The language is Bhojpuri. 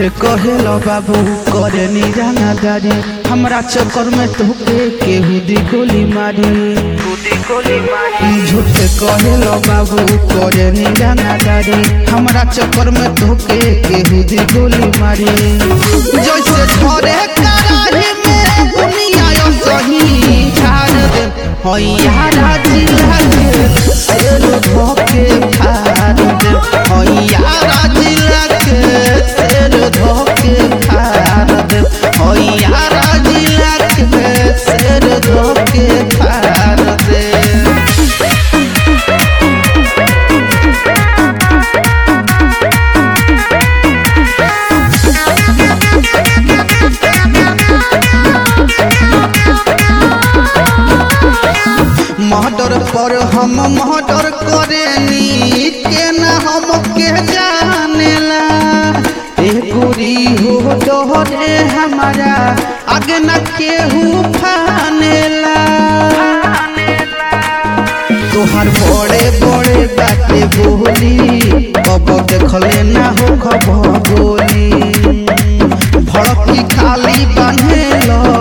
झूठे कहेलो बाबू करे निराना दारी हमरा चक्कर में तोके केहू दी गोली मारी झूठे कहेलो बाबू करे निराना दारी हमरा चक्कर में तोके केहू दी गोली मारी जैसे झरे कराही में दुनिया यो सही झाड़ दे होइया राजी लागे सेल धोके फाड़ दे होइया राजी लागे सेल धोके फाड़ दे होइया राजी लागे सेल धोके फाड़ दे मर्डर पर हम मर्डर करेनी के ना हम के जानेला ए गोरी हो डोरे हमारा आगे न केहू फानेला तोहर बड़े बड़े बाते बोली कब देखले ना हो खबर बोली भड़की खाली बनेलो